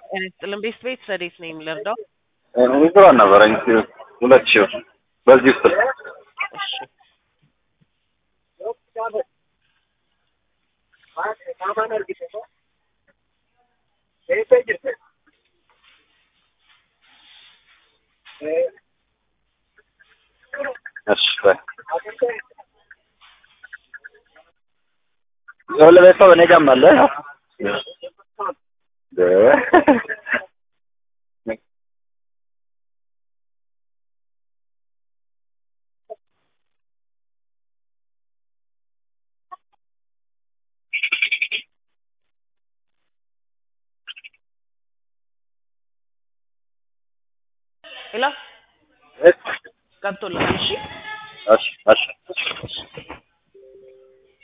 ጤና ይስጥልን። ቤት ቤት ረዴት ነኝ ልርዳው? ዊዝድሮ ነበረኝ ሁለት ሺህ ብር በዚህ ውስጥ እሺ እሺ በይ የሁለት ቤተሰብ እኔ ጋርም አለ ያው ሄሎ ገብቶልሃል? እሺ እሺ እሺ